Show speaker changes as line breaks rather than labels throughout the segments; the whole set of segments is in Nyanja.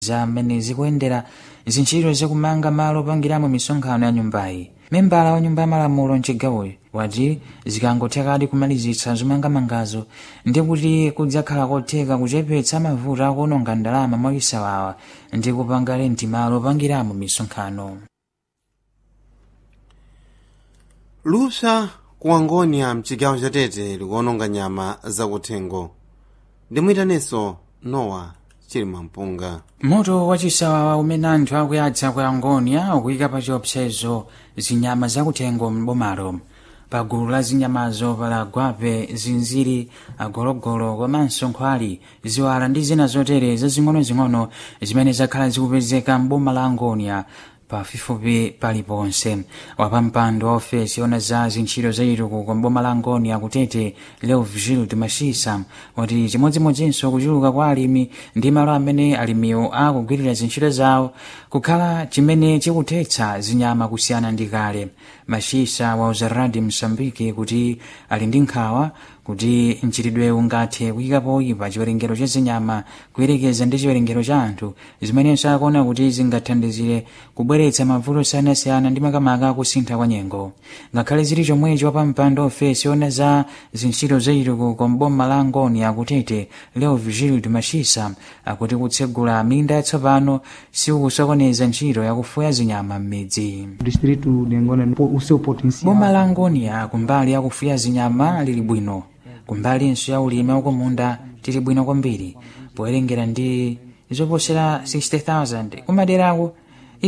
za mmene zikuyendera zintchito zakumanga malo opangiramo misonkhano ya nyumbayi membala wa nyumba ya malamulo mchigawoyi wati zikangothekadi kumalizitsa zomangamangazo ndi kuti kudzakhala kotheka kuchepetsa mavuto akuononga ndalama mwachisawawa ndi kupanga lenti malo opangiramo misonkhano
lupsa ku angonia mchigawo chatete likuononga nyama zakuthengo ndimuyitaneso nowa chilima mpunga
moto wachisawawa umene anthu akuyadza ku angonia ukuyika pa chiopsezo zinyama zakuthengo m'bomalo pa gulu la zinyamazo pala gwape zinziri agologolo komanso nkhwali ziwala ndi zina zotere zazing'onozing'ono zimene zakhala zikupezeka m'boma la angonia pafupifupi paliponse wapampando wa ofesi ona za zintchito zachitukuko m'boma la angonia kutete leo vigil mashisa wati chimodzimodzinso kuchuluka kwa alimi ndi malo amene alimiwo akugwirira zintchito zawo kukhala chimene chikuthetsa zinyama kusiyana ndi kale mashisa wauza radi msambiki kuti ali ndi nkhawa kuti mchitidwe ungathe kuyika poyipa chiwerengero cha zinyama kuyerekeza ndi chiwerengero cha anthu zimenenso akuona kuti zingathandizire kubweretsa mavuto osiyanasiyana ndi makamaka akusintha kwa nyengo ngakhale zili chomwecho wapampando ofesi ona za zintchito zachitukuko m'boma la angoni akutete leo vigil mashisa akuti kutsegula minda yatsopano sikukusokoneza ntchito yakufuya zinyama m'midzi
distrito de Angola o seu potencial.
boma la angonia kumbali yakufuya zinyama lili bwino kumbalinso ya ulimi wakumunda tili bwino kwambiri powerengera ndi zoposera 60000 kumaderako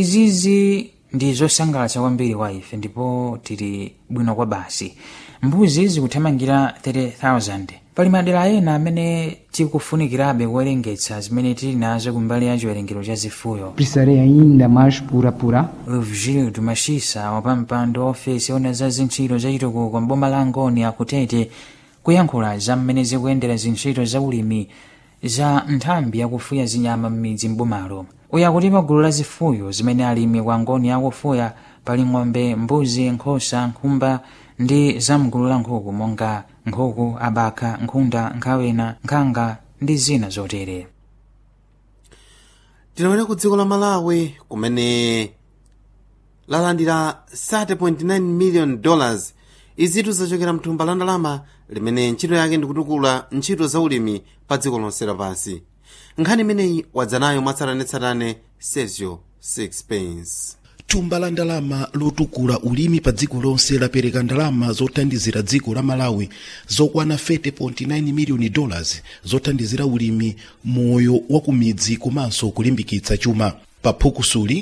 izizi ndi zosangalatsa kwambiri kwa ife ndipo tili bwino kwa basi mbuzi zikuthamangira 30000 pali madera ena amene tikufunikirabe kuwerengetsa zimene tili nazo kumbali ya chiwerengero cha zifuyo
Precisarei ainda mais por apurar.
Virgílio Machisa wapampando wa ofesi ona za zintchito zachitukuko m'boma la Angoni akutete kuyankhula za mmene zikuyendera zintchito za ulimi za nthambi yakufuya zinyama m'midzi m'bomalo uyu akuti pa gulu la zifuyo zimene alimi ku Angoni akufuya pali ng'ombe mbuzi nkhosa nkhumba ndi zamgulu la nkhuku monga nkhuku abakha nkhunda nkhawena nkhanga ndi zina zotere
tilowere ku dziko la malawi kumene lalandira 30.9 million dollars izitu zachokera mthumba la ndalama limene ntchito yake ndikutukula ntchito za ulimi pa dziko lonse lapansi nkhani imeneyi wadzanayo mwatsatanetsatane sergio sixpence
thumba la ndalama lotukula ulimi pa dziko lonse lapereka ndalama zothandizira dziko la malawi zokwana 30.9 miliyoni dollars zothandizira ulimi moyo wa kumidzi komanso kulimbikitsa chuma pa phukusuli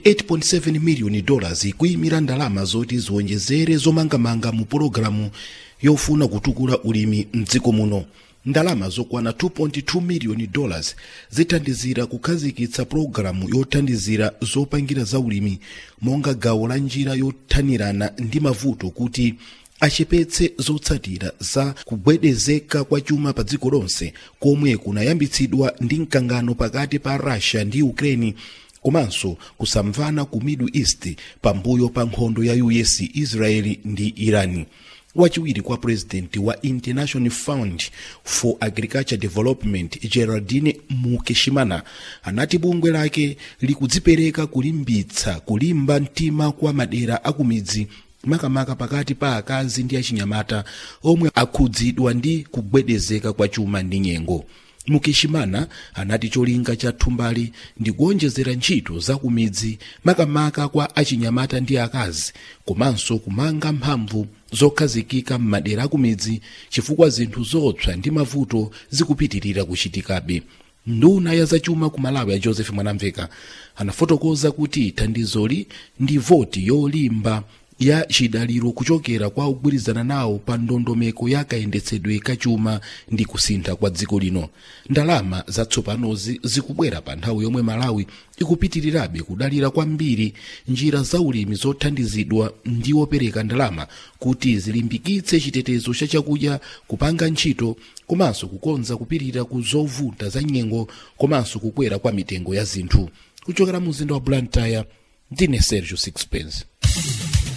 28.7 miliyoni dollars kuyimira ndalama zoti ziwonjezere zomangamanga mu pologalamu yofuna kutukula ulimi mdziko muno ndalama zokwana 2.2 miliyoni dollars zithandizira kukhazikitsa pologalamu yothandizira zopangira za ulimi monga gawo la njira yothanirana ndi mavuto kuti achepetse zotsatira za kugwedezeka kwa chuma pa dziko lonse komwe kunayambitsidwa ndi mkangano pakati pa russia ndi ukraine komanso kusamvana ku middle east pambuyo pa nkhondo ya us israeli ndi irani wachiwiri kwa purezidenti wa international fund for agriculture development geraldine mukeshimana anati bungwe lake likudzipereka kulimbitsa kulimba mtima kwa madera akumidzi makamaka pakati pa akazi ndi achinyamata omwe akhudzidwa ndi kugwedezeka kwa chuma ndi nyengo mukeshimana anati cholinga cha thumbali ndi kuonjezera ntchito za kumidzi makamaka kwa achinyamata ndi akazi komanso kumanga mphamvu zokhazikika m'madera akumidzi chifukwa zinthu zopsa ndi mavuto zikupitirira kuchitikabe nduna ya zachuma ku malawi ya joseph mwanamveka anafotokoza kuti thandizoli ndi voti yolimba ya chidaliro kuchokera kwa ogwirizana nawo pa ndondomeko ya kayendetsedwe kachuma ndi kusintha kwa dziko lino ndalama zatsopanozi zikubwera pa nthawi yomwe malawi ikupitirirabe kudalira kwambiri njira za ulimi zothandizidwa ndi opereka ndalama kuti zilimbikitse chitetezo cha chakudya kupanga ntchito komanso kukonza kupirira ku zovuta za nyengo komanso kukwera kwa mitengo ya zinthu kuchokera mu mzinda wa blantyre ndine sergio sixpence